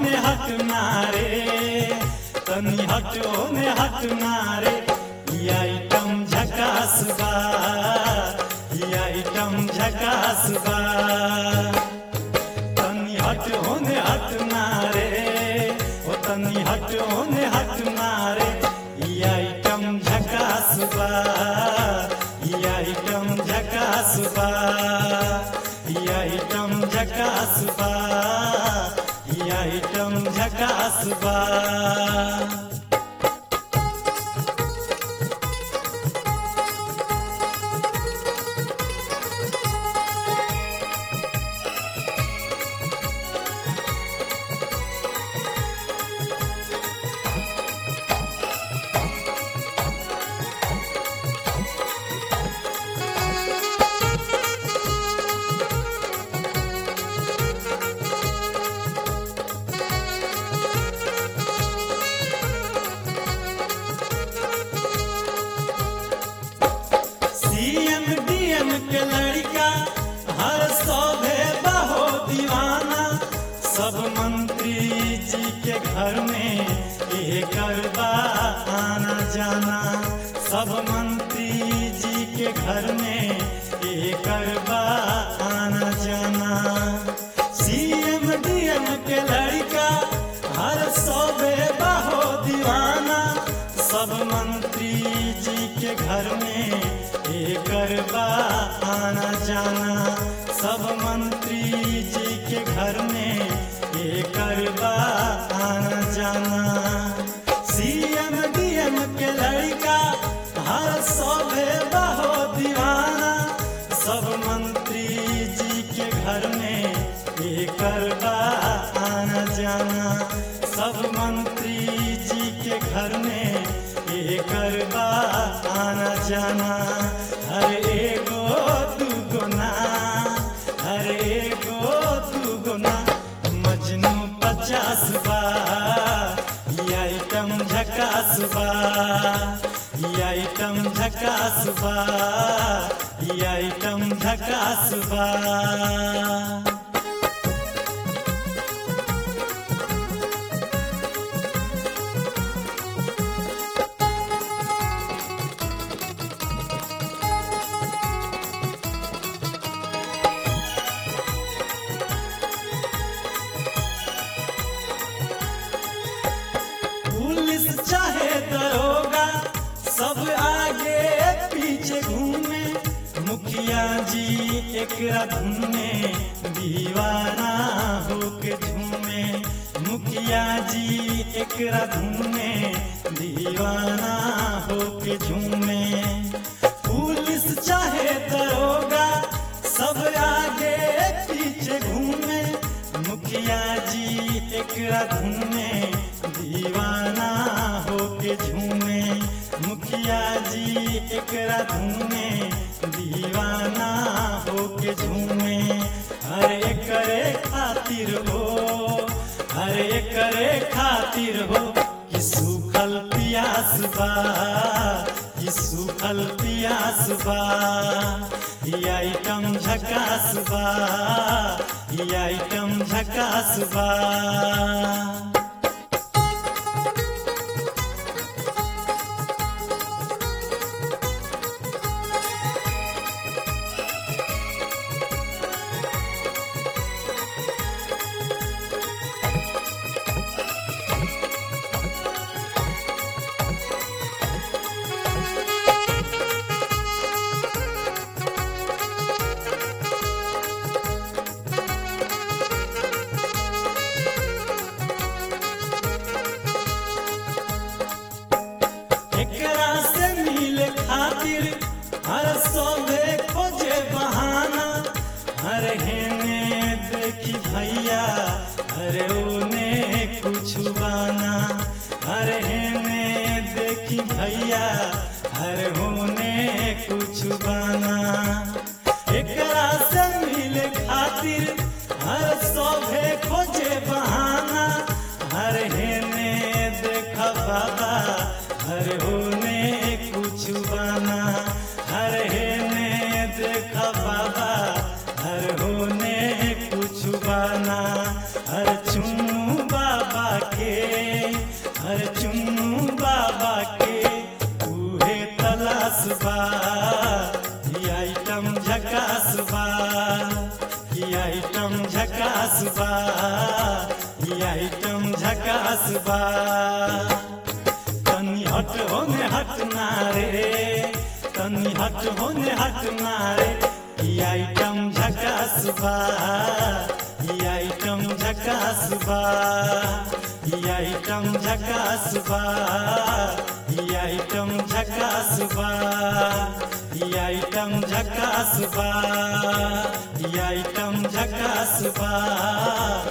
होने हट मारे तनी हट होने हट मारे ई आइटम झकास बा ई आइटम झकास बा तनी हट होने हट मारे ओ तनी हट होने हट मारे ई आइटम झकास बा ई आइटम झकास बा ई आइटम झकास बा ई आइटम झकास बा सीएम डीएम के लड़का हर सौभे बहो दीवाना सब मंत्री जी के घर में ये करबा आना जाना सब मंत्री जी के घर में ये करबा आना जाना सीएम डीएम के लड़का हर सौभे बहो दीवाना सब मंत्री जी के घर में ये करबा आना जाना सब मंत्री जी के घर में ये करबा आना जाना सीएम डीएम के लड़का हर सौभे बहो दीवाना सब मंत्री जी के घर में ये करबा आना जाना सब मंत्री जी के घर में ये करबा आना जाना हर एगो दूगो ना हर एगो दूगो ना मजनू पचास बा ई आइटम झकास बा ई आइटम झकास बा ई आइटम झकास बा पुलिस चाहे दरोगा सब आगे पीछे घूमे मुखिया जी एक धुन में दीवाना होके झूमे मुखिया जी एक धुन में दीवाना होके झूमे पुलिस चाहे दरोगा सब आगे पीछे घूमे मुखिया जी एक धुन में दीवाना होके झूमे मुखिया जी एक धुन में दीवाना होके झूमे हर एकरे खातिर हो हर एकरे खातिर हो कि सूखल पियास बा कि सूखल पियास बा ई आइटम झकास बा ई आइटम झकास बा एकरा से मिले खातिर हर सोबे खोजे बहाना हर हेने देखी भैया हरे ओने कुछ बाना हर हेने देखी भैया हर होने कुछ बाना एकरा से मिले खातिर हर सोभे खोजे बहाना हर हेने देखा बाबा हर होने कुछ बाना हर हेने देखा बाबा हर होने कुछ बाना हर चुम्मा आइटम झकास बा तनी हट होने हट ना रे तनी हट होने हट ना रे ई आइटम झकास बा ई आइटम झकास बा ई आइटम झकास बा ई आइटम झकास बा ई आइटम झकास बा ई आइटम झकास बा